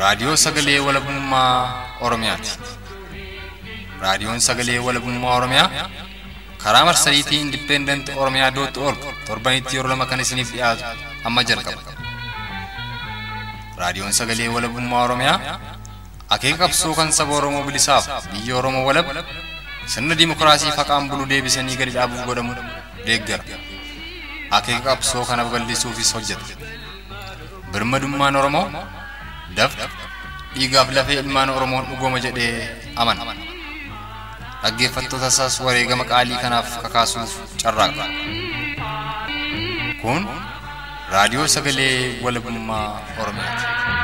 Raadiyoo Sagalee Walabummaa Oromiyaati. Raadiyoon Sagalee Walabummaa Oromiyaa karaa marsariitii Indipendent Oromiyaa dootti org torbanitti yeroo lama kan isiniif dhiyaatu amma jalqaba. Raadiyoon Sagalee Walabummaa Oromiyaa akeeka qabsoo kan saba Oromoo bilisaaf biyya Oromoo walab sirna dimokiraasii faqaan bulu deebisanii gadi dhaabuuf godhamu deeggara. Akeeka qabsoo kana babal'isuufis hojjeta. Birmadummaan Oromoo dafqa dhiigaaf lafee ilmaan Oromoon dhugooma jedhee amana. Dhaggeeffattoota isaas wareegama qaalii kanaaf kakaasuuf carraaqa. Kun raadiyoo sagalee walabummaa Oromiyaati.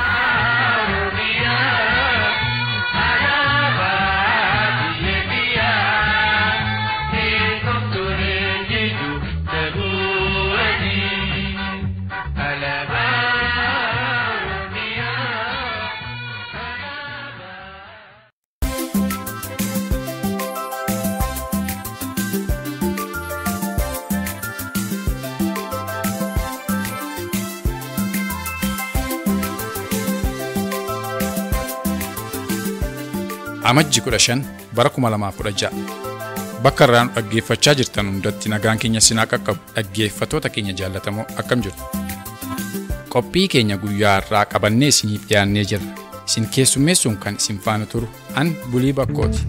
Amajji kudha shan bara kuma lamaaf kudha ja'a. Bakka irraa nu dhaggeeffachaa jirtan hundatti nagaan keenya sinaa qaqqabu dhaggeeffattoota keenya jaallatamoo akkam jirtu. Qophii keenya guyyaa irraa qabannee isiniif dhiyaannee jirra. Isin keessummeessuun kan isin faana turu an bulii bakkooti.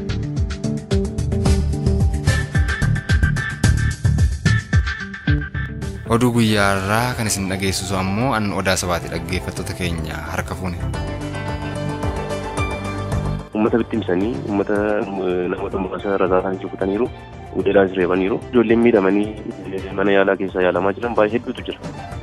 Oduu guyyaa irraa kan isin dhageessisu ammoo an odaa sabaati dhaggeeffattoota keenya harka fuune. uummata bittimsanii uummata namoota muraasa rasaasan rukutaniiru uleedhaan reebaniiru ijoolleen miidhamanii mana yaalaa keessaa yaalamaa jiran baay'ee hedduutu jira.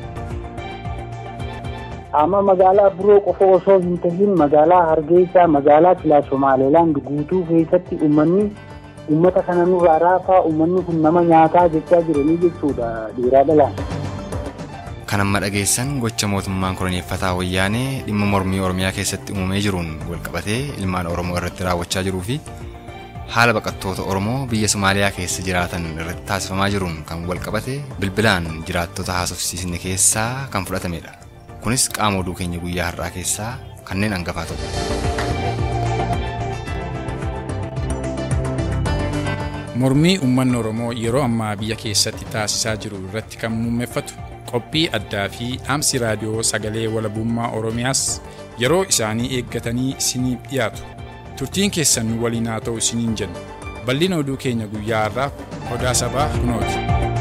amma magaalaa biroo qofa osoo hin tahin magaalaa hargeysaa magaalaa kilaa somaalilaand guutuu keessatti uummanni uummata kana nurraa raafaa uummanni kun nama nyaataa jechaa jiranii jechuudha dhiiraa dhalaan. Kan amma dhageessan gocha mootummaan koloneeffataa wayyaanee dhimma mormii Oromiyaa keessatti uumamee jiruun walqabatee ilmaan Oromoo irratti raawwachaa jiruu fi haala baqattoota Oromoo biyya Somaaliyaa keessa jiraatan irratti taasifamaa jiruun kan walqabate bilbilaan jiraattota haasofsiisne keessaa kan fudhatamedha. Kunis qaama oduu keenya guyyaa har'aa keessaa kanneen hangafaa ta'u. Mormii uummanni Oromoo yeroo ammaa biyya keessatti taasisaa jiru irratti kan muummeeffatu qophii addaa fi dhaamsi raadiyoo sagalee walabummaa Oromiyaas yeroo isaanii eeggatanii isiniif dhiyaatu. Turtiin keessan nu waliin haa ta'u isiniin jenna. Bal'ina oduu keenya guyyaa har'aaf odaa sabaa kunooti.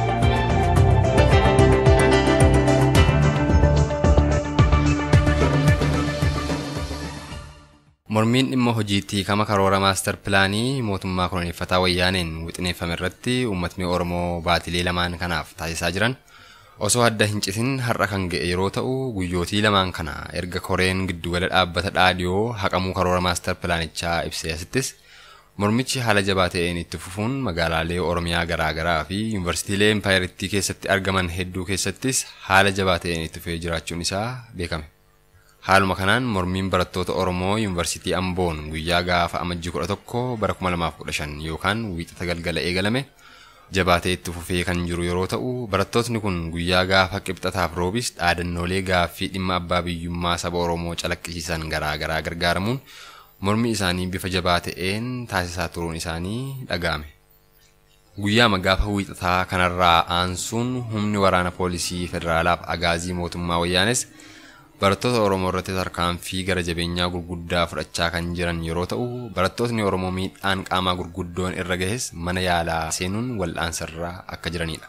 Mormiin dhimma hojiitti kama karoora maastar pilaanii mootummaa koloneeffataa wayyaaneen wixineeffame irratti uummatni Oromoo baatilee lamaan kanaaf taasisaa jiran osoo adda hin citin har'a kan ga'e yeroo ta'u guyyootii lamaan kana erga koreen giddugala dhaabbata dhaadiyoo haqamuu karoora maastar pilaanichaa ibsee asittis mormichi haala jabaa ta'een itti fufuun magaalaalee Oromiyaa garaagaraa fi yuunivarsiitiilee empaayerittii keessatti argaman hedduu keessattis haala jabaa ta'een itti fufee jiraachuun isaa beekame. Haaluma kanaan mormiin barattoota Oromoo Yuunivarsiitii Amboon guyyaa gaafa amajjii kudha tokko bara kuma lamaaf kudha shan yookaan wiixata galgala eegalame jabaatee itti fufee kan jiru yeroo ta'u barattootni kun guyyaa gaafa qibxataaf roobis dhaadannoolee gaaffii dhimma abbaa biyyummaa saba Oromoo calaqqisiisan garaa garaa gargaaramuun mormii isaanii bifa jabaa ta'een taasisaa turuun isaanii dhaga'ame. Guyyaama gaafa wiixataa kanarraa aansuun humni waraana poolisii federaalaaf agaazii mootummaa wayyaanes barattoota Oromoo irratti tarkaanfii gara jabeenyaa gurguddaa fudhachaa kan jiran yeroo ta'u barattootni Oromoo miidhaan qaamaa gurguddoon irra gahes mana yaalaa seenuun wal'aansarraa akka jiranidha.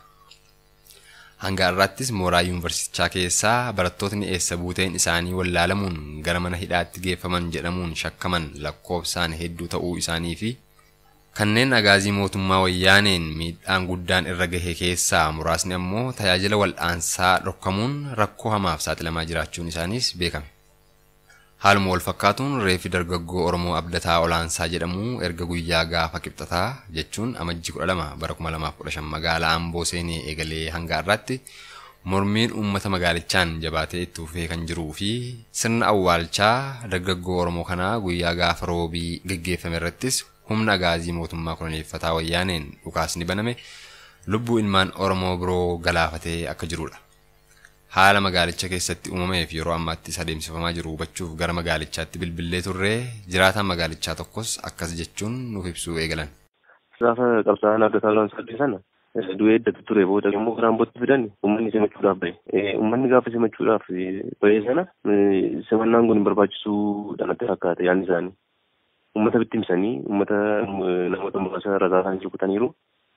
Hanga har'aattis mooraa yuunivarsiitichaa keessaa barattootni eessa buuteen isaanii wallaalamuun gara mana hidhaatti geeffaman jedhamuun shakkaman lakkoofsaan hedduu ta'uu isaanii fi kanneen agaazii mootummaa wayyaaneen miidhaan guddaan irra gahe keessaa muraasni ammoo tajaajila wal'aansaa dhorkamuun rakkoo hamaaf saaxilamaa jiraachuun isaaniis beekame. Haaluma wal fakkaatuun reefi dargaggoo Oromoo Abdataa Olaansaa jedhamu erga guyyaa gaafa qibxataa jechuun amajjii 12 bara 2015 magaalaa Amboo seenee eegalee hanga har'aatti mormiin uummata magaalichaan jabaatee itti fufee kan jiruu fi sirna awwaalchaa dargaggoo Oromoo kanaa guyyaa gaafa roobii geggeeffame irrattis humna agaazii mootummaa koloneeffataa wayyaaneen dhukaasni baname lubbuu ilmaan Oromoo biroo galaafatee akka jirudha. haala magaalicha keessatti uumameef yeroo ammaatti isa adeemsifamaa jiru hubachuuf gara magaalichaatti bilbilee turree jiraataan magaalichaa tokkos akkas jechuun nuuf ibsuu eegalan. Gaafa qabsaa'aan adda taalaan sadii sana du'ee eddatu ture booda immoo karaan bootti fidan uummanni simachuudhaaf bahe. Uummanni gaafa simachuudhaaf bahe sana simannaan kun hin barbaachisuudhaan natti fakkaate yaadni isaanii. Uummata bittimsanii uummata namoota muraasa rasaasaan rukutaniiru.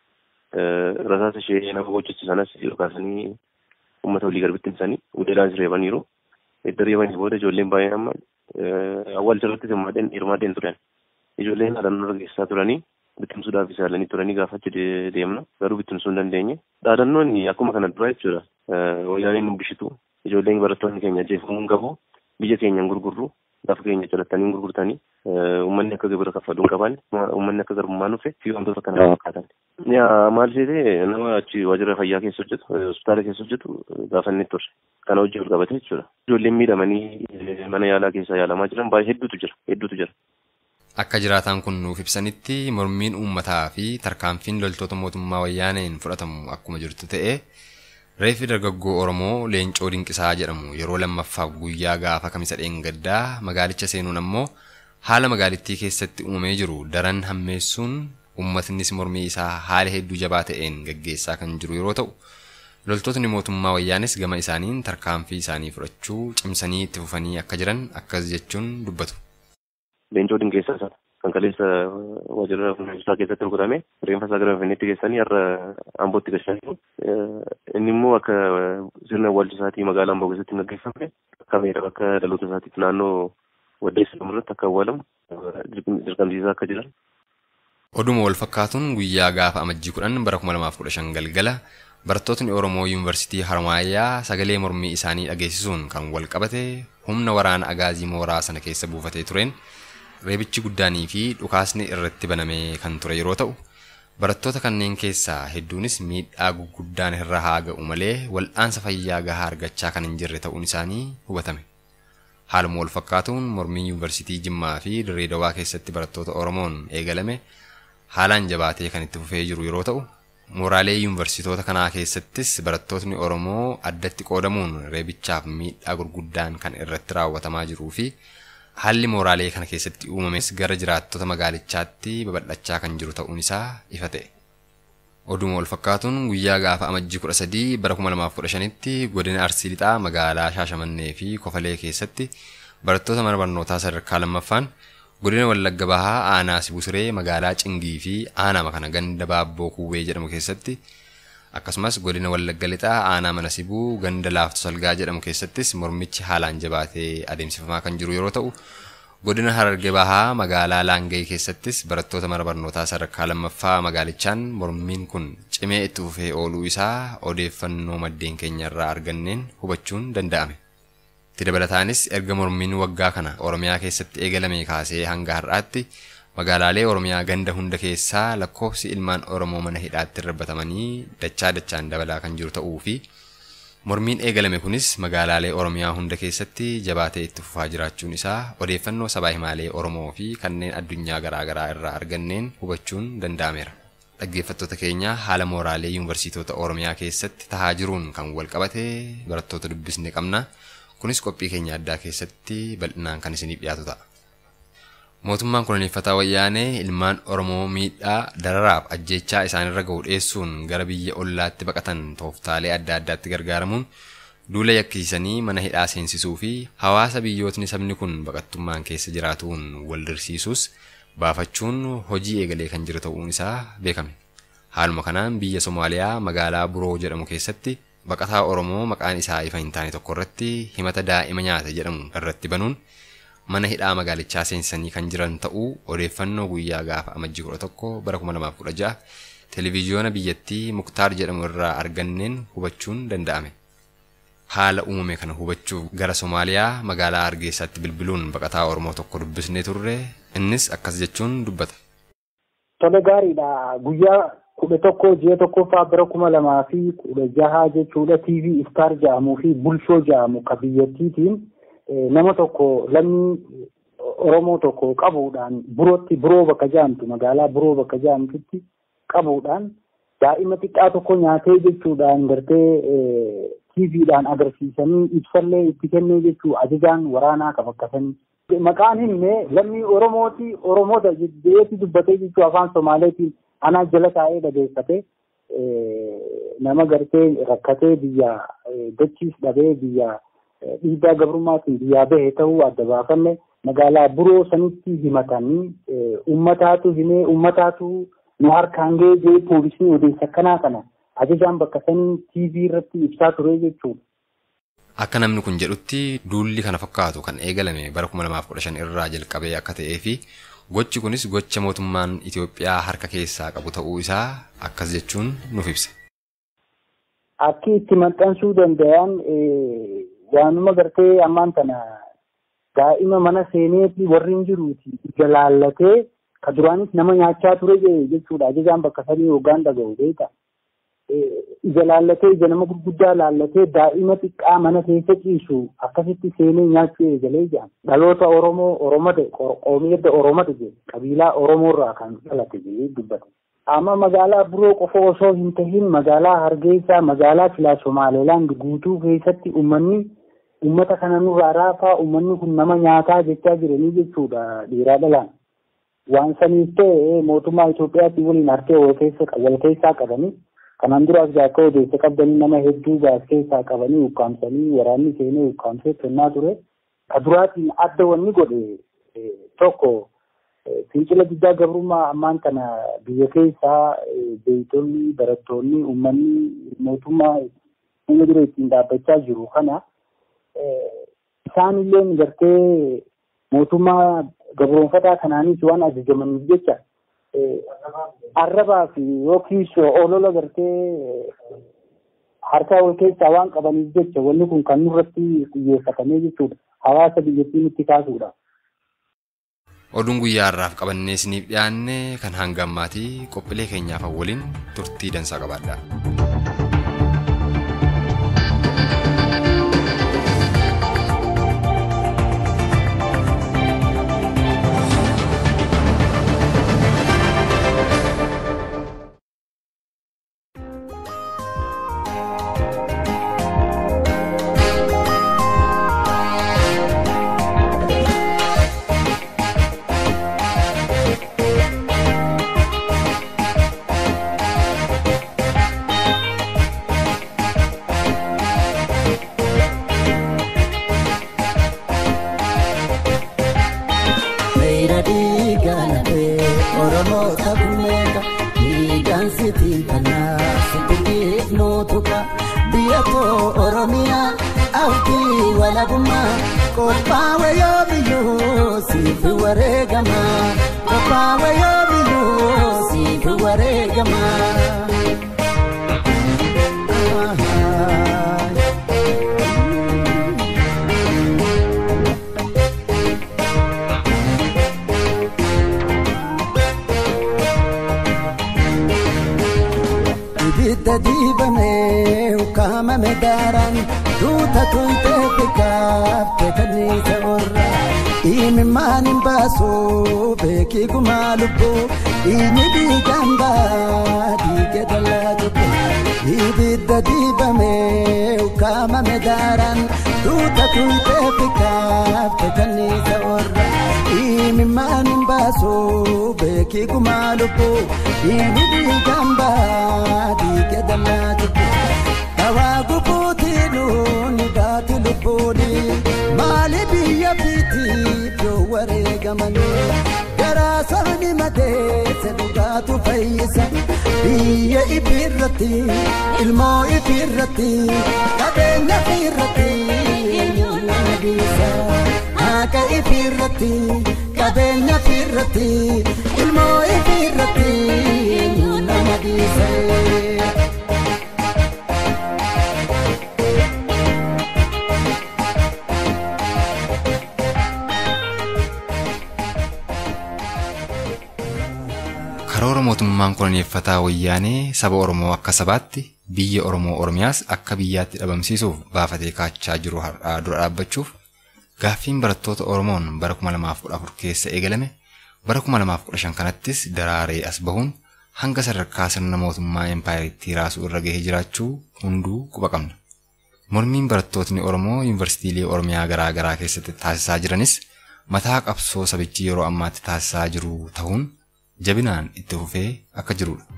Rasaasa ishee nama gochisu sanas yookaasanii uummata walii gara bittimsanii uleedhaan reebaniiru. Edda reebanii booda ijoolleen baay'een amma awwaalcha irratti hirmaateen turan. Ijoolleen dhaadannoo dhageessaa turanii bittimsuudhaaf isaalanii turanii gaafa achi deemna garuu bittimsuu hin dandeenye. Dhaadannoon akkuma kana dura jechuudha. Wayyaaneen nu bishitu ijoolleen barattoonni keenya ajjeefamuu hin qabu biyya keenya hin gurgurru lafa keenya calattanii hin gurgurtanii uummanni akka gibira kaffaluu hin qaban uummanni akka garbummaa dhufe fi wantoota kana fakkaatan. Maal seetee nama achi waajjira fayyaa keessa hojjetu hospitaala keessa hojjetu gaafanne turre kana hojii ol qabate jechuudha. Ijoolleen miidhamanii mana yaalaa keessa yaalamaa jiran baay'ee hedduutu jira hedduutu jira. Akka jiraataan kun nuuf ibsanitti mormiin uummataa fi tarkaanfiin loltoota mootummaa wayyaaneen fudhatamu akkuma jirtu ta'ee reeffi dargaggoo Oromoo Leencoo Dinqisaa jedhamu yeroo lammaffaaf guyyaa gaafa kamisa dheengaddaa magaalicha seenuun ammoo haala magaalittii keessatti uumamee jiru daran hammeessuun uummatnis mormii isaa haala hedduu jabaa ta'een gaggeessaa kan jiru yeroo ta'u loltootni mootummaa wayyaanis gama isaaniin tarkaanfii isaanii fudhachuu cimsanii itti fufanii akka jiran akkas jechuun dubbatu. Leencoo Dinqeessaa sana kan kaleessa waajjira fuuldursaa keessatti rukutame reenfa isaa gara Finfinneetti geessanii har'a Ambootti geessanii inni immoo akka sirna awwaalcha isaatii magaalaa Amboo keessatti hin gaggeeffamne akka meedha akka dhaloota isaatiif naannoo waddeessa irratti akka awwaalamu dirqamsiisaa akka jiran. Oduma wal fakkaatuun guyyaa gaafa amajjii kudhan bara kuma lamaaf kudha shan galgala barattootni Oromoo Yuunivarsiitii Harmaayyaa sagalee mormii isaanii dhageessisuun kan wal qabate humna waraana agaazii mooraa sana keessa buufatee tureen reebichi guddaanii fi dhukaasni irratti banamee kan ture yeroo ta'u barattoota kanneen keessaa hedduunis miidhaa guguddaan irra haa ga'u malee wal'aansa fayyaa gahaa argachaa kan hin jirre ta'uun isaanii hubatame. Haaluma wal fakkaatuun mormiin yuunivarsiitii Jimmaa fi Dirree Dawaa keessatti barattoota Oromoon eegalame haalaan jabaatee kan itti fufee jiru yeroo ta'u mooraalee yuunivarsiitoota kanaa keessattis barattootni Oromoo addatti qoodamuun reebichaaf miidhaa gurguddaan kan irratti raawwatamaa jiruu fi haalli mooraalee kana keessatti uumames gara jiraattota magaalichaatti babal'achaa kan jiru ta'uun isaa ifa ta'e. Oduma wal fakkaatuun guyyaa gaafa amajjii kudha sadii bara kuma lamaaf kudha shanitti godina Arsii Lixaa magaalaa Shaashamannee fi Kofalee keessatti barattoota mana barnootaa sadarkaa lammaffaan godina Wallagga Bahaa aanaa Sibusiree magaalaa Cingii fi aanaa kana ganda Baabboo Kuwwee jedhamu keessatti akkasumas godina Wallagga Lixaa aanaa mana Sibuu ganda Laaftu Salgaa jedhamu keessattis mormichi haalaan jabaatee adeemsifamaa kan jiru yeroo ta'u godina Hararge Bahaa magaalaa Laangee keessattis barattoota mana barnootaa sadarkaa lammaffaa magaalichaan mormiin kun cimee itti fufee ooluu isaa odeeffannoo maddeen keenya irraa arganneen hubachuun danda'ame. Itti dabalataanis erga mormiin waggaa kana Oromiyaa keessatti eegalame kaasee hanga har'aatti magaalaalee Oromiyaa ganda hunda keessaa lakkoofsi ilmaan Oromoo mana hidhaatti darbatamanii dachaa dachaan dabalaa kan jiru ta'uu fi mormiin eegalame kunis magaalaalee Oromiyaa hunda keessatti jabaatee itti fufaa jiraachuun isaa odeeffannoo sabaa himaalee Oromoo fi kanneen addunyaa garaagaraa irraa arganneen hubachuun danda'ameera. Dhaggeeffattoota keenya haala mooraalee yuunivarsiitota Oromiyaa keessatti tahaa jiruun kan wal qabate barattoota dubbisne qabna. Kunis qophii keenya addaa keessatti bal'inaan kan isiniif dhiyaatu ta'a. Mootummaan koloneeffataa wayyaanee ilmaan Oromoo miidhaa dararaaf ajjeechaa isaanirra ga'u dhiyeessuun gara biyya ollaatti baqatan tooftaalee adda addaatti gargaaramuun duula yakkisiisanii mana hidhaa seensisuu fi hawaasa biyyootni sabni kun baqattummaan keessa jiraatuun wal dirsiisuus baafachuun hojii eegalee kan jiru ta'uun isaa beekame. Haaluma kanaan biyya Somaaliyaa magaalaa Buroo jedhamu keessatti baqataa Oromoo maqaan isaa ifa hin taane tokko irratti himata daa'ima nyaata jedhamu irratti banuun mana hidhaa magaalichaa seensisanii kan jiran ta'uu odeeffannoo guyyaa gaafa amajjii kudha tokko bara kuma lamaaf kudha ja'a televiziyoona biyyattii muktaar jedhamu irraa arganneen hubachuun danda'ame. Haala uumame kana hubachuuf gara Somaaliyaa magaalaa Hargeysaatti bilbiluun baqataa Oromoo tokko dubbisnee turre innis akkas jechuun dubbata. Tole gaariidha guyyaa kudha tokko ji'a tokkoffaa bara kuma lamaa fi kudha jaha jechuudha TV Star jedhamuu fi Bulshoo jedhamu ka biyyattiitiin nama tokko lammii Oromoo tokko qabuudhaan burootti buroo bakka jedhamtu magaalaa buroo bakka jedhamtutti qabuudhaan daa'ima xiqqaa tokko nyaatee jechuudhaan gartee tiiviidhaan agarsiisanii ibsallee itti kennee jechuu ajajaan waraanaa kan akkasanii. Maqaan himne lammii Oromooti Oromoota jedheeti dubbatee jechuu afaan Somaaleetiin anaa jala taa'ee dhageeffate nama gartee rakkatee biyya dachiis dhabee biyya dhiibbaa gabrummaatiin biyyaa bahe ta'uu adda baafanne magaalaa buroo sanitti himatanii ummataatu himee ummataatu nu harkaan ga'ee jee poolisii odeessa akkanaa kana ajajaan bakka sanii tiivii irratti ibsaa ture jechuudha. Akka namni kun jedhutti duulli kana fakkaatu kan eegalame bara 2015 irraa jalqabee akka ta'ee fi gochi kunis gocha mootummaan Itoophiyaa harka keessaa qabu ta'uu isaa akkas jechuun nuuf ibsa. Akki itti maxxansuu danda'an waanuma gartee ammaan tana daa'ima mana seeneetii warri hin jiruuti ija laallatee ka duraanis nama nyaachaa ture jechuudha ajajaan bakka sanii hoggaan dhaga'u beeka. ija laallatee ija nama gurguddaa laallatee daa'ima xiqqaa mana keessa ciisu akkasitti seenee nyaachuu eegalee jedhama. Dhaloota Oromoo Oromota qoomii edda Oromota jedhe qabiilaa Oromoorraa kan dhalate jedhee dubbata. Amma magaalaa biroo qofa osoo hin tahin magaalaa Hargeysaa magaalaa Filaa Somaalilaand guutuu keessatti uummanni uummata kana nurraa raafaa uummanni kun nama nyaataa jechaa jiranii jechuudha dhiiraa dhalaan. Waan saniif ta'e mootummaa Itoophiyaatti waliin harkee wal keessaa qabanii kanaan duraas akka odeessa qabdanii nama hedduu gaas keessaa qabanii ukkaamsanii waraanni seenee ukkaamsee kennaa ture. Ka duraatiin adda wanni godhe tokko fincila guddaa gabrummaa ammaan kana biyya keessaa beeytonni barattoonni uummanni mootummaa fuula dura ittiin dhaabbachaa jiru kana isaanillee gartee mootummaa gabroonfataa kanaanis waan ajajamaniif jecha arrabaa fi yookiis olola gartee harkaa wal keessaa waan qabaniif jecha wanni kun kan nurratti xiyyeeffatamee jechuudha. Hawaasa biyyattii nutti kaasuudha. Oduun guyyaa har'aaf qabannee isiniif dhiyaanne kan hanga ammaatii qophiilee keenyaaf waliin turtii dansaa qabaadha. ibidda diibamee ukkaamame daaraan duuta tuyxee bikaafte kanniisa orra imimmaan hin baasu beekii gumaa lubbuu inni dhiigaan baa dhiige dallaa jibbu ibidda diibamee ukkaamame daaraan duuta tuyxee bikaafte kanniisa orra imimmaan hin baasu beekii gumaa lubbuu inni dhiigaan baa dhiige dallaa jibbu dhawaa gubuutiidhuun baati lubbuuni maali biyya fiitiif yoo wareegamanii garaa sabni madeesse dhugaatu fayyisa biyya ifirratti ilmoo ifirratti qabeenya ifirratti eenyuun nama dhiisa haqa ifirratti qabeenya ifirratti ilmoo ifirratti eenyuun nama dhiisa. karoora mootummaan koloneeffataa wayyaanee saba Oromoo akka sabaatti biyya Oromoo Oromiyaas akka biyyaatti dhabamsiisuuf baafatee kaachaa jiru har'aa dura dhaabbachuuf gaaffiin barattoota Oromoon bara 2014 keessa eegalame bara 2015 kanattis daraaree as bahuun hanga sadarkaa sirna mootummaa empaayiriitti raasuu irra gahee jiraachuu hunduu quba qabna. Mormiin barattootni Oromoo yuunivarsiitiilee Oromiyaa garaa garaa keessatti taasisaa jiranis mataa qabsoo sabichi yeroo ammaatti taasisaa jiru ta'uun jabinaan itti fufee akka jirudha.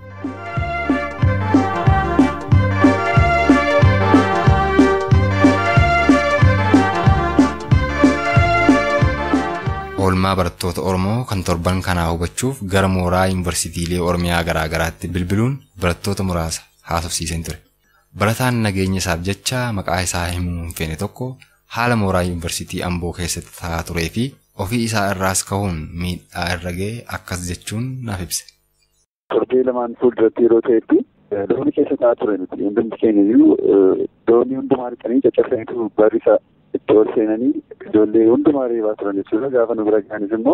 Oolmaa barattoota Oromoo kan torban kanaa hubachuuf gara mooraa yuunivarsiitiilee Oromiyaa garaa garaatti bilbiluun barattoota muraasa haasofsiiseen ture. Barataan nageenya isaaf jecha maqaa isaa himuu hin feene tokko haala mooraa yuunivarsiitii Amboo keessatti ta'aa turee fi ofii isaa irraas ka'uun miidhaa irra ga'e akkas jechuun naaf ibse. Torbee lamaan fuulduratti yeroo ta'etti doonii keessa ta'aa ture nuti hundumti keenya iyyuu doonii hundumaa dhiqanii caccabsaniitu barrisa itti ol seenanii ijoollee hundumaa reebaa turan jechuudha gaafa nu bira ga'anis immoo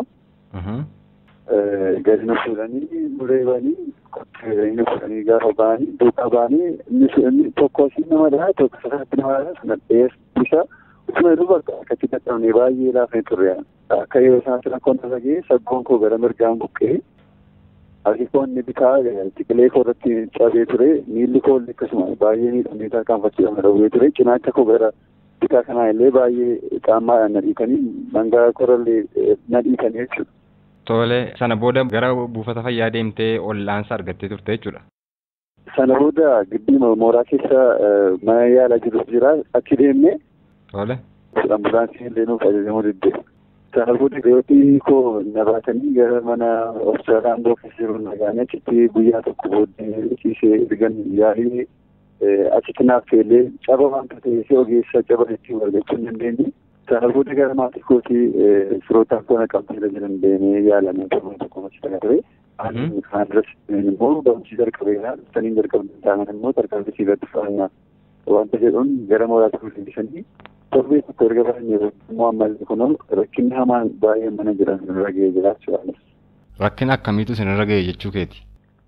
gadi nu fuudhanii nu reebanii nu fuudhanii gaafa ba'anii duukaa ba'anii inni tokko asii nama dhaa tokko sasatti nama dhaa sana dheessa utuma jedhu bakka akkatti dadhabnee baay'ee laafnee turre akka yeroo sanatti rakkoon tasa ga'e saggoon koo gara mirgaan buqqee harki koo inni bitaa xiqilee koo irratti cabee ture miilli koo illee akkasuma baay'ee miidhamee tarkaanfachiifame dhawwee ture cinaacha koo gara bitaa kanaa illee baay'ee qaammaadhaan na dhiitanii dhangaa korallee na dhiitanii jechuudha. Tole sana booda gara buufata fayyaa deemtee ollaansa argattee turte jechuudha. Sana booda giddi mooraa keessa mana yaalaa jiru jira achi deemnee. Tole. Ambulaansii illee nuuf ajajamuu diddee. Sana booda reetii koo na baatanii gara mana hospitaala Amboo keessa jiru nagaanii achitti guyyaa tokko booddee ciisee ergan yaalii achitti naaf feellee caba wanta ta'eef ogeessa caba ittiin argachuu hin dandeenye. Sana booda gara maatii kootii firootaan koo na qabsiisa jiran deemee yaalamee torban tokko machi ta'a ture. Kan duras immoo barumsi jalqabeera saniin jalqabne ta'an immoo tarkaanfii irratti fa'annaa wanta jedhuun gara mooraatti guddisanii torbee tokko erga barannee immoo ammallee kunoo rakkinni hamaan baay'ee mana jiran irra ga'ee jiraachuu Rakkina akkamiitu isinirra ga'e jechuu keeti?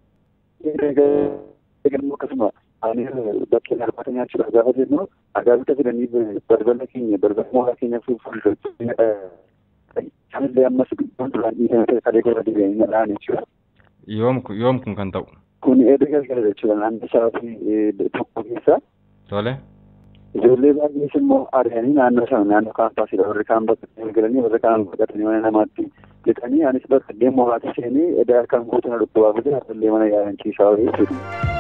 Akkasuma ani bakkeen arbaata nyaachuudhaaf gaafa jennu agaabita fidanii balbala keenya balbala mooraa keenya fuulduratti kanillee ammas duraan dhiisanii kalee gosa deebi'anii nadhaan jechuudha. Yoom yoom kun kan ta'u? Kun edda galgala jechuudha naannoo sa'aatii tokko keessa. Tole. Ijoollee baay'ees immoo ari'anii naannoo sana naannoo kaampaasidha warri kaan bakka galanii warri kaan baqatanii mana namaatti lixanii anis bakka illee mooraatti seenee edda harkaan guutuu dhukkubaa fi illee mana yaalanchiisaa jechuudha.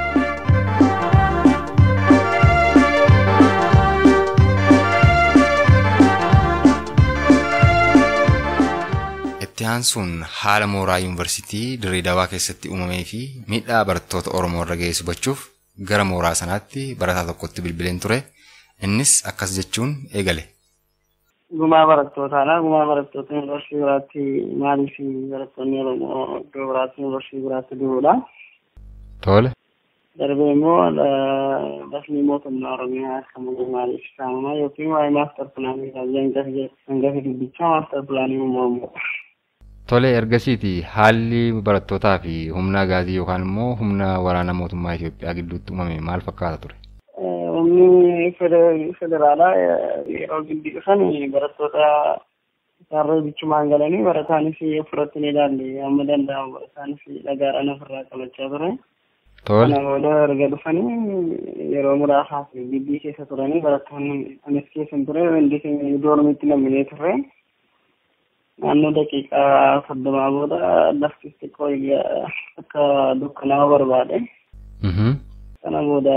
Itti aansuun haala mooraa yuunivarsiitii Dirree Dawaa keessatti uumamee fi miidhaa barattoota Oromoo irra ga'e hubachuuf gara mooraa sanaatti barataa tokkotti bilbileen ture. Innis akkas jechuun eegale. Gumaa barattootaadha. Gumaa barattoota yuunivarsiitii biraatti maaliif barattoonni Oromoo iddoo biraatti yuunivarsiitii biraatti du'uudha. Tole. Darbee immoo dasmii mootummaa Oromiyaa akka maaliif saamama yookiin waa'ee maastar pilaanii hangafi dubbichaa maastar pilaanii uumamu. Tole ergasiiti haalli barattootaa fi humna gaazii yookaan immoo humna waraana mootummaa Itoophiyaa gidduutti uumame maal fakkaata ture? Humni federaalaa yeroo gidduu dhufan barattoota isaarra bichumaan galanii barataanis ofirratti ni ilaalle amma danda'amu barataanis dhagaadhaan ofirraa qabachaa ture. Tole. Kana booda erga dhufanii yeroo muraasaaf gibbii keessa turanii barattoonni anis keessa hin ture hundi keenya doormiitti naminee turre. naannoo daqiiqaa soddomaa booda lafti xiqqoo akka dukkanaa'u barbaade. Kana booda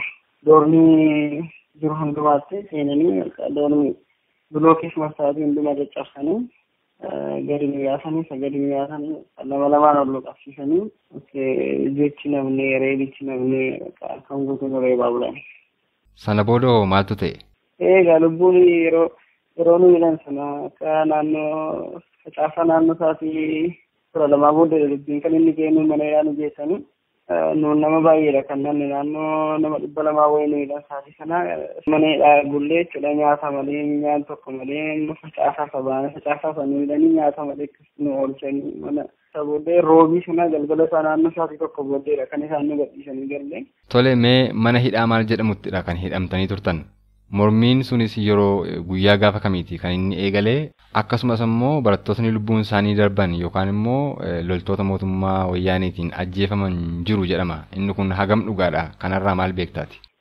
doormii jiru hundumaatti seenanii doormii bilookees marsaatii hundumaa caccabsanii gadi nu yaasanii isa gadi nu yaasanii lama lamaan ol qabsiisanii jechi namni reebichi namni kan guutuun reebaa bulan. Sana booda maaltu ta'e? Egaa lubbuun yeroo yeroo nu jedhan sana akka naannoo facaasaa naannoo isaatii kudha lamaa booda dubbiin kan inni ga'e nu mana yaa nu geessanii nuun nama baay'eedha kan namni naannoo nama dhibba lamaa wayii nu jedhan saatii sana maneedha bullee jechuudha nyaata malee nyaan tokko malee facaasaa sabaana facaasaa sana nu jedhanii nyaata malee nu oolchanii mana isa booddee roobii sana galgala isaa naannoo isaatii tokko booddeedha kan isaan nu gadhiisanii galle. Tole mee mana hidhaa maal jedhamuttidha kan hidhamtanii turtan? Mormiin sunis yeroo guyyaa gaafa kamiiti kan inni eegalee akkasumas immoo barattootni lubbuun isaanii darban yookaan immoo loltoota mootummaa wayyaaniitiin ajjeefaman jiru jedhama. Inni kun hagam dhugaadha. Kanarraa maal beektaati?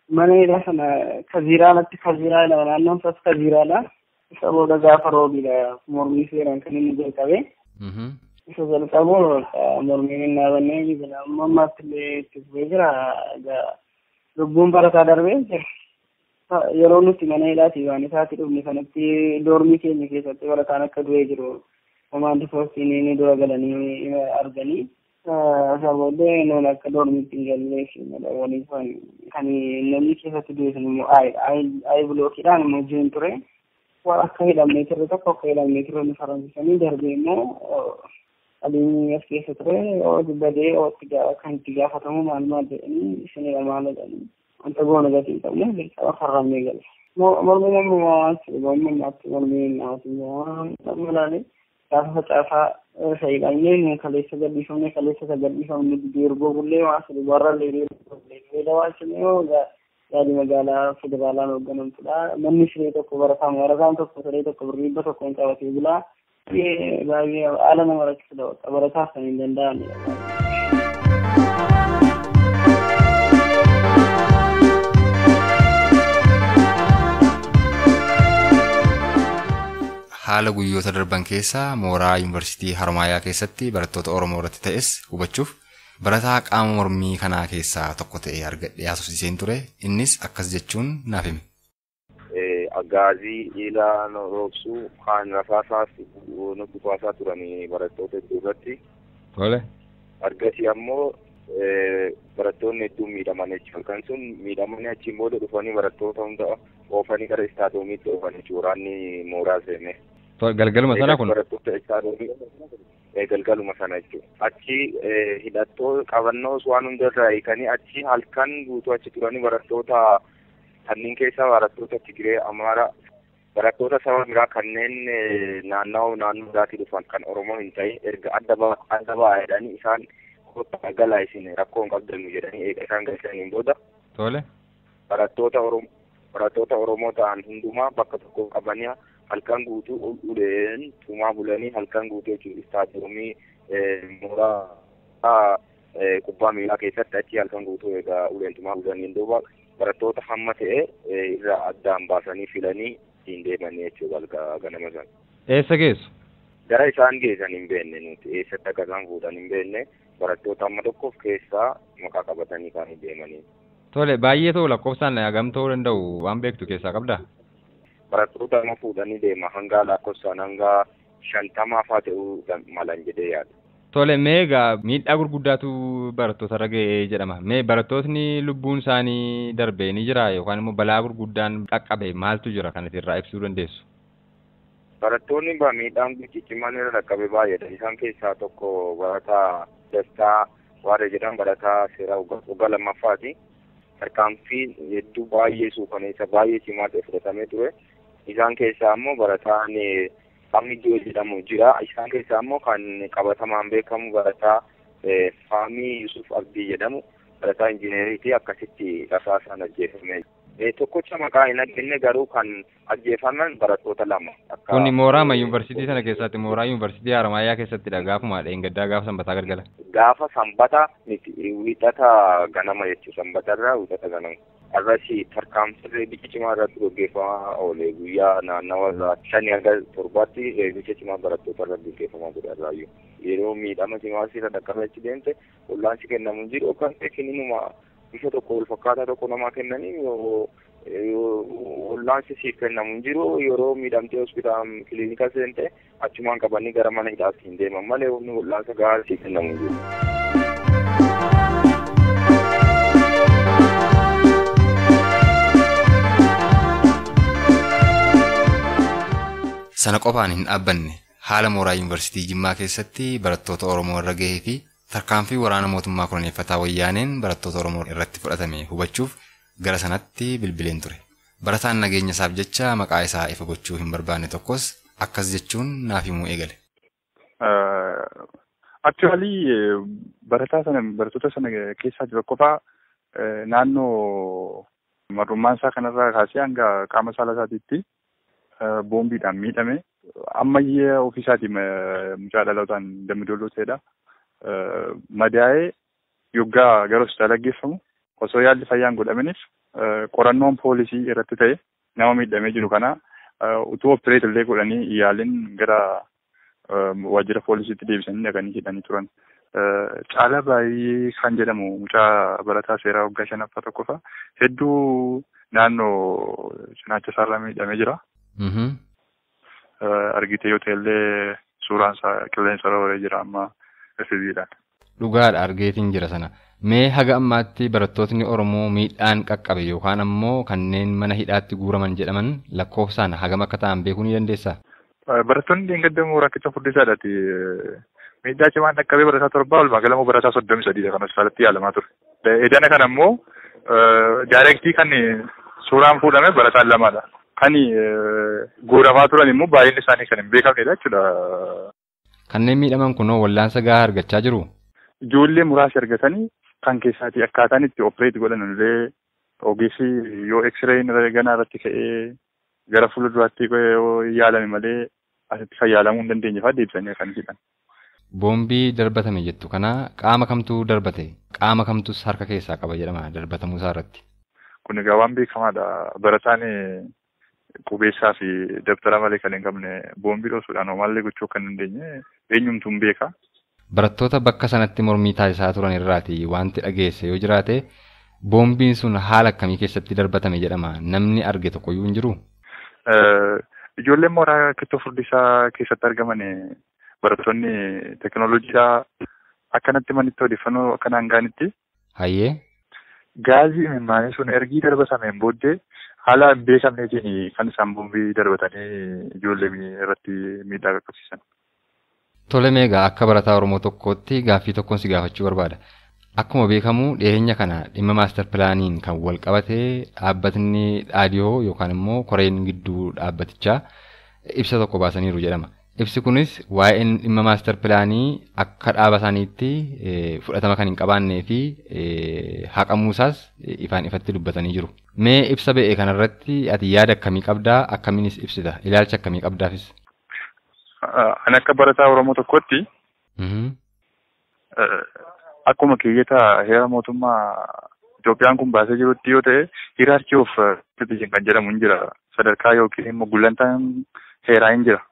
mana hidhaa sana kaziiraanatti kaziiraadha naannoon isaas kaziiraadha isa booda gaafa roobiidha mormii seeraan kan inni jalqabe isa jalqabu mormiin hin dhaabannee jira amma ammaatti illee itti fufee jira lubbuun barataa darbee jira yeroo nuti mana hidhaati waan isaatti dhufne kanatti doormii keenya keessatti barataan akka du'ee jiru komaandi poostiin ni dura galanii arganii isa booddee noon akka doormiitti hin gallee waliin kan namni keessatti du'e sun immoo ayi bilookiidhaan immoo jiru ture waan akka hidhamnee turre tokko akka hidhamnee turre nu faransiisanii darbee immoo adiin as keessa ture badee kan itti gaafatamu maal maal jedhanii isinidha maal jedhanii wanta goona gatii hin qabne dirqama farramnee gale. Mormi mormi waan mormi nyaatti mormi nyaatti waan malaale gaafa facaasaa fayyadamnee kaleessa gadhiifamne kaleessa gadhiifamne deerboo bullee waan sadii warra leeree dawaachine yoo yaadi magaalaa federaalaan hoogganamtudha. Manni siree tokko barataan barataan tokko siree tokko birriibba tokko hin qabatee bulaa. Baay'ee haala nama rakkisudha. Barataaf kan hin danda'amnedha. haala guyyoota darban keessa mooraa yuunivarsiitii Harmaayaa keessatti barattoota Oromoo irratti ta'es hubachuuf barataa qaama mormii kanaa keessaa tokko ta'e argadhee haasofsiiseen ture innis akkas jechuun naaf hime. Aggaazii dhiiraa roobsuu kaan rafaasaas nutti baasaa turanii barattoota hedduu irratti. Tole. Argasii ammoo barattoonni hedduun miidhaman jechuudha. Kan sun miidhamanii achiin booda dhufanii barattoota hunda oofanii gara istaadoomiitti oofanii waraanni mooraa seene. Galgaluma sana kun. Barattoota istaadoomiitti. galgaluma sana jechuudha. Achi hidhattoo qabannoos waan hundarraa hiikanii achi halkan guutuu achi turanii barattoota kanneen keessaa barattoota Tigiree, Amaara, barattoota saba biraa kanneen naannawaa naannoo biraatii dhufan kan Oromoo hin ta'in erga adda adda baay'edhanii isaan kottaa galaa isin rakkoo hin qabdannu jedhanii eega isaan galchaniin booda. Tole. Barattoota Oromoo barattoota Oromoo ta'an hundumaa bakka tokko qabanii halkan guutuu uleen tumaa bulanii halkan guutuu jechuun istaadiyoomii mooraa kubbaa miilaa keessatti achi halkan guutuu egaa uleen tumaa bulaniin duuba barattoota hamma ta'e irraa addaan baasanii filanii ittiin deemanii jechuudha ganama sana. Eessa geessu? Gara isaan geessan hin beekne nuti eessatti akka isaan fuudhan hin beekne barattoota amma tokkoof keessaa maqaa qabatanii kan deemanii. Tole baay'ee ta'u lakkoofsaan hagam ta'uu danda'u waan beektu keessaa qabdaa? barattoota amma fuudhanii deema hanga lakkoofsaan hanga shantamaa fa'aa ta'uu malan jedhee yaada. Tole mee egaa miidhaa gurguddaatu barattoota irra ga'ee jedhama. Mee barattootni lubbuun isaanii darbee ni jira yookaan immoo balaa gurguddaan dhaqqabe maaltu jira kan irraa ibsuu dandeessu? Barattoonni miidhaan ciccimaan irra dhaqqabe baay'eedha. Isaan keessaa tokko barataa Dastaa Waaree jedhan barataa seeraa waggaa lammaffaati. Tarkaanfii hedduu baay'ee suukaneessa baay'ee cimaa ta'e fudhatamee ture. Isaan keessaa immoo barataan Faamii jedhamu jira. Isaan keessaa immoo kan qabatamaan beekamu barataa Faamii Yusuf Abdii jedhamu barataa injineeriiti akkasitti rasaasaan ajjeefame. Tokkocha maqaa hin argine garuu kan ajjeefaman barattoota lama. Kuni mooraa yuunivarsiitii sana keessatti mooraa yuunivarsiitii Haramaayaa keessattidha gaafuma dheengaddaa gaafa sanbataa galgala. Gaafa sanbata miti wiixata ganama jechuudha sanbatarraa wiixata ganama. Arrasi tarkaanfii bicha cimaa irratti gaggeeffamaa oole guyyaa naannawa irraa shanii hanga torbaatti bicha cimaa barattoota irratti gaggeeffamaa ture irraayyuu. Yeroo miidhama cimaa sirra dhaqqabeechi deemte wallaansi kennamu hin jiru yookaan kenninuma bifa tokko wal fakkaataa tokko namaa kennanii wallaansi siif kennamu hin jiru yeroo miidhamtee hospitaala kiliinika seente achumaan qabanii gara mana hidhaatti hin deeman malee humni wallaansa gahaa siif kennamu hin jiru. Sana qofaan hin dhaabbanne haala mooraa yuunivarsiitii Jimmaa keessatti barattoota Oromoo irra gahee fi tarkaanfii waraana mootummaa koloneeffataa wayyaaneen barattoota Oromoo irratti fudhatame hubachuuf gara sanatti bilbileen ture. Barataan nageenya isaaf jecha maqaa isaa ifa gochuu hin barbaanne tokkos akkas jechuun naaf himuu eegale. Actually barataa sana barattoota sana keessaa jira qofaa naannoo marrummaan isaa kanarraa kaasee hanga qaama saala isaatiitti boombiidhaan miidhame ammayyee ofiisaatii mucaa dhalootaan dammidolloo ta'edha. Madaa'ee yoggaa gara hospitaala geeffamu osoo yaalli fayyaan godhamaniif qorannoon poolisii irratti ta'e nama miidhamee jiru kana utuu opereet illee godhanii yaaliin gara waajjira poolisiitti deebisanii dhaqanii hidhanii turan. Caala baay'ee kan jedhamu mucaa barataa seeraa waggaa shanaffaa tokkoffaa hedduu naannoo cinaacha isaarra miidhamee jira. Argitee yoo ta'ellee suuraan isaa qilleensa irra oolee jira amma FB'dhaan. Dhugaadha argeetiin jira sana. Mee haga ammaatti barattootni Oromoo miidhaan qaqqabe yookaan ammoo kanneen mana hidhaatti guuraman jedhaman lakkoofsaan hagam akka ta'an beekuu ni dandeessaa? Barattoonni Deengaddamoo Rakkicha Furdisaadhaati. Miidhaa cimaan dhaqqabee barataa torbaa walumaa gala barataa soddomii sadiidha kan hospitaalatti yaalamaa ture. Edana kana immoo daayirektii kan suuraan fuudhame barataan lamaadha. Kan guuramaa turan immoo baay'inni isaanii kan hin beekamnedha jechuudha. Kanneen miidhaman kunoo wallaansa gahaa argachaa jiru? Ijoollee muraasa argatanii kan keessaati akkaataan itti opereet godhan illee ogeessi yoo eksireen ganaa irratti ka'ee gara fuulduraatti yaalame malee asitti kan yaalamuu hin dandeenye fa'aa deebisanii kan hidhan. Boombii darbatame jettu kana qaama kamtu darbate qaama kamtus harka keessaa qaba jedhama darbatamuu isaa irratti. Kun egaa waan beekamaadha. Barataan qubeessaa fi dabtara malee kan hin qabne boombii dhoosuudhaan homaallee gochuu kan dandeenye eenyumtuu hin beeka. Barattoota bakka sanatti mormii taasisaa turan irraati wanti dhageesse yoo jiraate boombiin sun haala akkamii keessatti darbatame jedhama namni arge tokkoyyuu hin jiru. Ijoolleen mooraa kittoo furdisaa keessatti argaman barattoonni teekinooloojiidhaa akkanatti manitti odeeffannoo akkanaan gaanitti. Hayyee. Gaazii imimmaanii sun ergii darbatameen booddee haala hin beekamneetiin kan isaan boombii darbatanii ijoollee irratti miidhaa qaqqabsiisan. Tole meegaa akka barataa Oromoo tokkootti gaaffii tokkoon si gaafachuu barbaada. Akkuma beekamu dhiyeenya kana dhimma maastar pilaaniin kan wal qabate dhaabbatni dhaadiyoo yookaan immoo koreen gidduu dhaabbatichaa ibsa tokko baasaniiru jedhama. Ibsi kunis waa'een dhimma maastar pilaanii akka dhaaba isaaniitti fudhatama kan hin qabaannee fi haqamuusaas ifaan ifatti dubbatanii jiru. Mee ibsa ba'e kanarratti ati yaada akkamii qabdaa akkamiinis ibsita ilaalcha akkamii qabdaafis? Ani akka barataa Oromoo tokkotti akkuma keeyyata heera mootummaa Itoophiyaan kun baasee jirutti yoo ta'e hiraarkii of citizen kan jedhamu hin jira. Sadarkaa yookiin immoo gulantaan heeraa hin jira.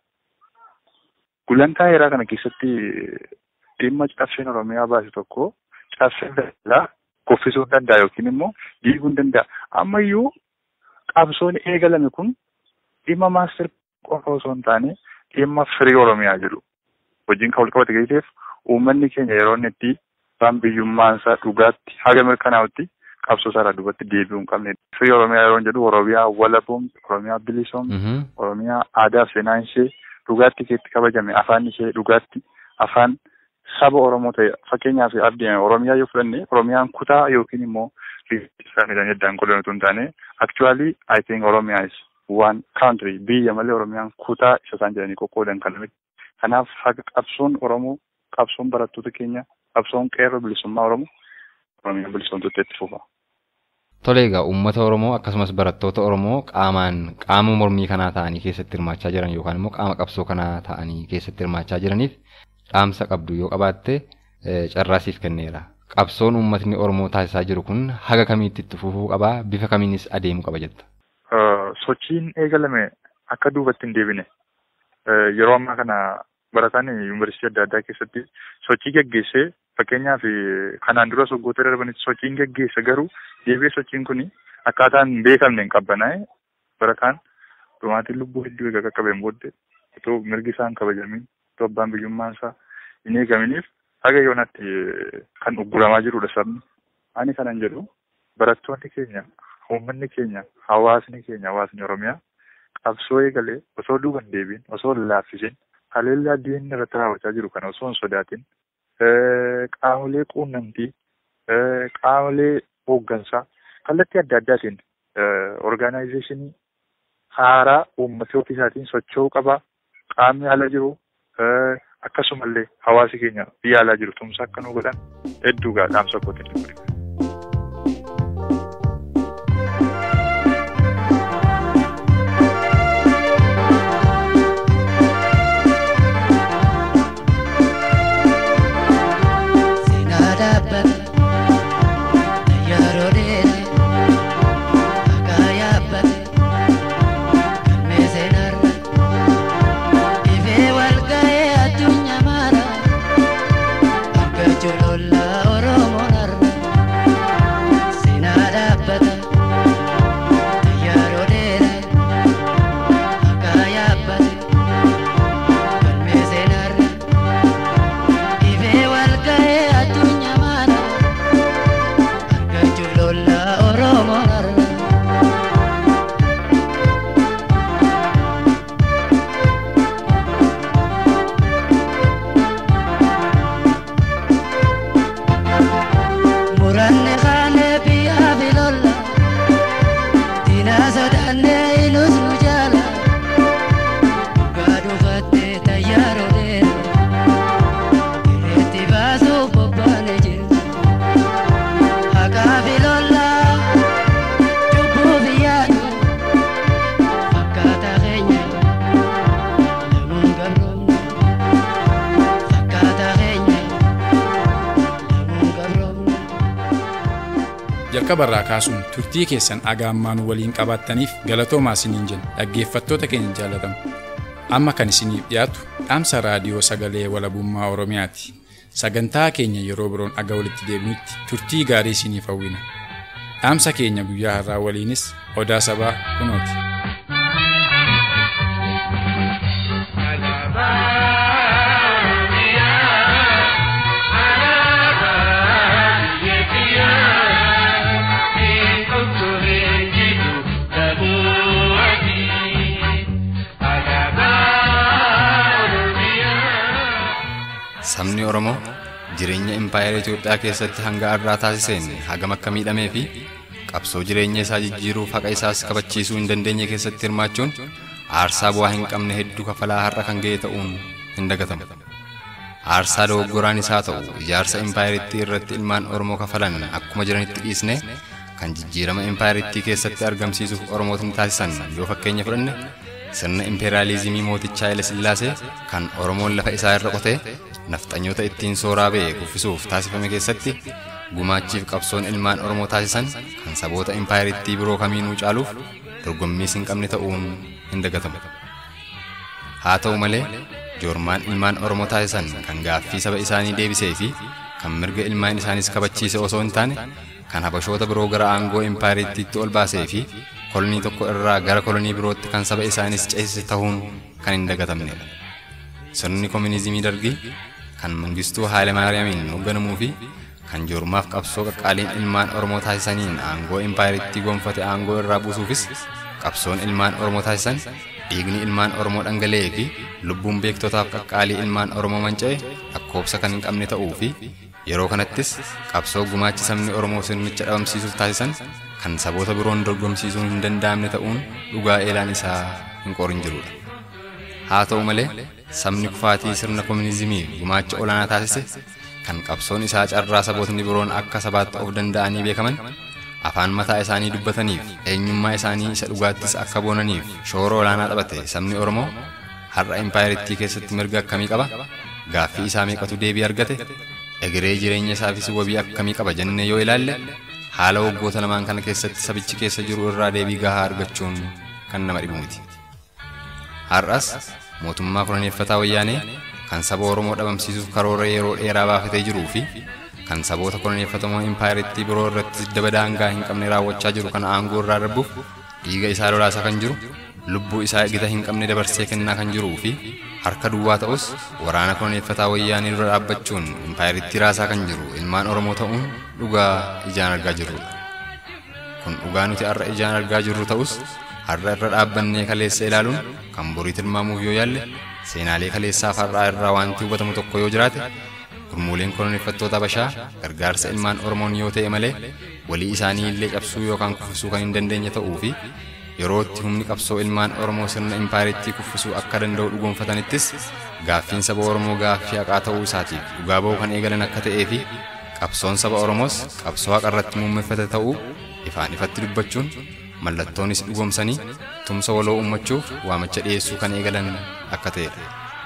Gulantaa heeraa kana keessatti dhimma cabseen Oromiyaa baase tokko cabseen daldalaa kuffisuu hin danda'a yookiin immoo diiguu hin danda'a. Ammayyuu qabsoon eegalame kun dhimma maaster qofa osoo hin taane dhimma firii Oromiyaa jedhu wajjin kan walqabate keesseef uummanni keenya yeroo inni itti waan biyyummaansaa dhugaatti haga mirkanaa'utti qabsoo isaa duubatti deebi'uu hin qabne. Firii Oromiyaa yeroo jedhu Oromiyaa walaboomti, Oromiyaa bilisoomti, Oromiyaa aadaa fi seenaan ishee dhugaatti keetti kabajame afaan ishee dhugaatti afaan saba Oromoo ta'e fakkeenyaaf abdiin Oromiyaa yoo fudhanne Oromiyaan kutaa yookiin immoo isaanii heddaan qolan otoo hin taane actually I think Oromiyaa is one country biyya malee Oromiyaan kutaa isa isaan jedhanii qoqqoodan kan miti. Kanaaf haga qabsoon Oromoo qabsoon barattoota keenya qabsoon qeerroo bilisummaa Oromoo Oromiyaan bilisoomtutti itti fufa. Tole egaa uummata Oromoo akkasumas barattoota Oromoo qaamaan qaama mormii kanaa ta'anii keessatti hirmaachaa jiran yookaan immoo qaama qabsoo kanaa ta'anii keessatti hirmaachaa jiraniif dhaamsa qabdu yoo qabaatte carraasiif kenneera. Qabsoon uummatni Oromoo taasisaa jiru kun haga kamiitti itti fufuu qabaa bifa kamiinis adeemuu qaba jetta. Sochiin eegalame akka duubatti hin deebine yeroo ammaa kana barataan yuunivarsiitii adda addaa keessatti sochii geggeessee fakkeenyaaf kanaan dura waggoota darbanitti sochiin geggeesse garuu deebi'ee sochiin kun akkaataan hin beekamne hin qabbanaa'e barataan dhumaatiin lubbuu hedduu egaa qaqqabeen booddee otoo mirgi isaa hin kabajamin otoo abbaan biyyummaan isaa hin eegaminiif haga yoonatti kan ugguramaa jirudha sabni. Ani kanan jedhu barattoonni keenya uummanni keenya hawaasni keenya hawaasni Oromiyaa qabsoo eegalee osoo duuban deebiin osoo laaffisin haleellaa diinni irratti raawwachaa jiru kana osoo hin sodaatin qaamolee quunnamtii qaamolee hooggansaa kallattii adda addaatiin orgaanaayizeeshinii haaraa uummata ofii isaatiin socho'uu qaba qaamni ala jiru akkasumallee hawaasi keenya biyya alaa jiru tumsa akka nu godhan hedduu dhaamsa kootiin godhe. jalqabarraa kaasuun turtii keessan agaammaan waliin qabaattaniif galatoomaa isiniin jenna dhaggeeffattoota keenya jaalatamu amma kan isiniif dhiyaatu dhaamsa raadiyoo sagalee walabummaa oromiyaati sagantaa keenya yeroo biroon aga walitti deebinutti turtii gaarii isiniif hawwina dhaamsa keenya guyyaa har'aa waliinis odaa sabaa kunooti. Sabni Oromoo jireenya impaayera Itoophiyaa keessatti hanga har'aa taasiseen hagam akka miidhamee fi qabsoo jireenya isaa jijjiiruuf haqa isaas kabachiisuu hin dandeenye keessatti hirmaachuun aarsaa bu'aa hin qabne hedduu kafalaa har'a kan ga'e ta'uun hin dagatamu. Aarsaa dogoggoraan isaa ta'u ijaarsa impaayerittii irratti ilmaan Oromoo kafalan akkuma jiranitti dhiisne kan jijjiirama impaayerittii keessatti argamsiisuuf Oromootni taasisan yoo fakkeenya fudhanne sirna impeeraalizimii mootichaa Haile Sillaasee kan Oromoon lafa isaa irra qotee nafxanyoota ittiin sooraa ba'e kuffisuuf taasifame keessatti gumaachiif qabsoon ilmaan Oromoo taasisan kan saboota impaayerittii biroo kamiinuu caaluuf dorgommiis hin qabne ta'uun hin dagatamu. Haa ta'u malee joormaan ilmaan Oromoo taasisan kan gaaffii saba isaanii deebisee fi kan mirga ilmaan isaanis kabachiise osoo hin taane kan habashoota biroo gara aangoo impaayerittiitti ol baasee fi kolonii tokko irraa gara kolonii birootti kan saba isaanis ceesise ta'uun kan hin dagatamnedha. Sirni koominizimii dargii kan mangistuu Haayile Maariyaamiin hoogganamuu fi kan joormaaf qabsoo qaqqaaliin ilmaan Oromoo taasisaniin aangoo impaayerittii gonfate aangoo irraa buusuufis qabsoon ilmaan Oromoo taasisan dhiigni ilmaan Oromoo dhangala'ee fi lubbuun beektotaaf qaqqaalii ilmaan Oromoo manca'e lakkoobsa kan hin qabne ta'uu fi yeroo kanattis qabsoo gumaachi sabni Oromoo sirnicha dhabamsiisuuf taasisan kan saboota biroon dorgomsiisuun hin danda'amne ta'uun dhugaa eelaan isaa hin qorin jirudha. Haa ta'u malee sabni kufaatii sirna koominizimii gumaacha olaanaa taasise kan qabsoon isaa carraa sabootni biroon akka sabaatti of danda'anii beekaman afaan mataa isaanii dubbataniif eenyummaa isaanii isa dhugaattis akka boonaniif shoora olaanaa taphate sabni Oromoo har'a impaayerittii keessatti mirga akkamii qaba gaaffii isaa meeqatu deebii argate egeree jireenya isaafis wabii akkamii qaba jennee yoo ilaalle haala waggoota lamaan kana keessatti sabichi keessa jiru irraa deebii gahaa argachuun kan nama dhibu miti. Har'as mootummaa koloneeffataa wayyaanee kan saba Oromoo dhabamsiisuuf karoora yeroo dheeraa baafatee jiruu fi kan saboota koloneeffatamoo impaayerittii biroo irratti daba daangaa hin qabne raawwachaa jiru kana aangoo irraa darbuuf dhiiga isaa lolaasaa kan jiru lubbuu isaa gita hin qabne dabarsee kennaa kan jiruu fi harka duwwaa ta'us waraana koloneeffataa wayyaanii dura dhaabbachuun impaayerittii raasaa kan jiru ilmaan Oromoo ta'uun dhugaa ijaan argaa jirrudha. Kun dhugaa nuti har'a ijaan argaa jirru ta'us har'a irra dhaabbannee kaleessa ilaaluun kan borii tilmaamuuf yoo yaalle seenaalee kaleessaaf har'aa irraa wanti hubatamu tokko yoo jiraate gurmuuleen koloneeffattoota Habashaa gargaarsa ilmaan Oromoon yoo ta'e malee walii isaanii illee cabsuu yookaan kuffisuu kan hin dandeenye ta'uu fi yeroo itti humni qabsoo ilmaan Oromoo sirna impaayerittii kuffisuu akka danda'u dhugoonfatanittis gaaffiin saba Oromoo gaaffii haqaa ta'uu isaatiif dhugaa ba'uu kan eegalan akka ta'ee fi qabsoon saba Oromoos qabsoo haqa irratti muummeffate ta'uu ifaan ifatti dubbachuun mallattoonis dhugoomsanii tumsa waloo uummachuuf waamicha dhiyeessuu kan eegalan akka ta'edha.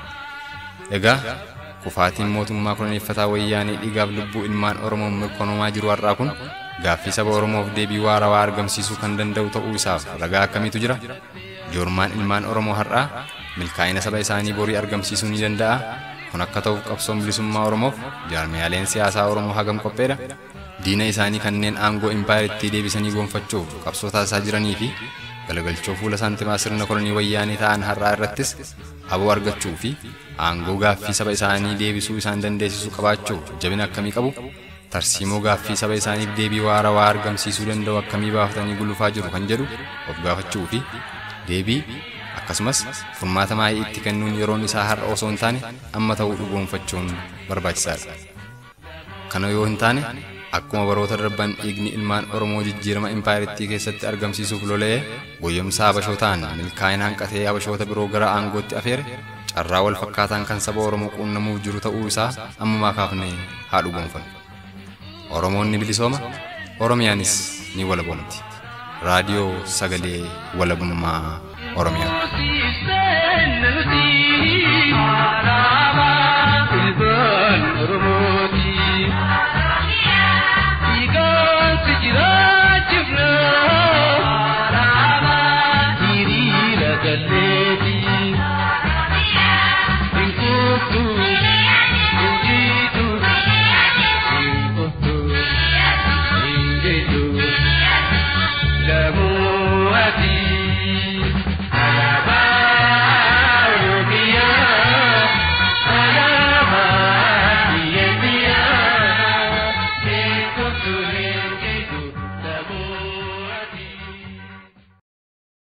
Egaa kufaatiin mootummaa koloneeffataa wayyaanee dhiigaaf lubbuu ilmaan Oromoon mirkanaa'aa jiru har'aa kun gaaffii saba Oromoof deebii waarawaa argamsiisuu kan danda'u ta'uu isaaf ragaa akkamiitu jira? Joormaan ilmaan Oromoo har'aa milkaa'ina saba isaanii borii argamsiisuu ni danda'a. Kun akka ta'uuf qabsoon bilisummaa Oromoof jaarmiyaaleen siyaasaa Oromoo hagam qopheedha. Diina isaanii kanneen aangoo impaayerittii deebisanii gonfachuuf qabsoo taasisaa jiranii fi galagalchoo fuula saantimaa sirna kolonii wayyaanii ta'an har'aa irrattis aboo argachuu fi aangoo gaaffii saba isaanii deebisuu isaan dandeessisuu qabaachuuf jabina akkamii qabu tarsiimoo gaaffii saba isaaniif deebii waarawaa argamsiisuu danda'u akkamii baafatanii gulufaa jiru kan jedhu of gaafachuu fi deebii akkasumas furmaata maayii itti kennuun yeroon isaa har'a osoo hin taane amma ta'uu dhugoonfachuun barbaachisaadha. Kana yoo hin taane akkuma baroota darban dhiigni ilmaan Oromoo jijjiirama impaayerittii keessatti argamsiisuuf lola'ee goyyomsaa Habashootaan milkaa'ina hanqatee Habashoota biroo gara aangootti afeere carraa wal fakkaataan kan saba Oromoo quunnamuuf jiru ta'uu isaa ammumaa kaafnee haa dhugoonfannu. Oromoon ni bilisooma, Oromiyaanis ni walabomti. Raadiyoo Sagalee Walabummaa Oromiyaa.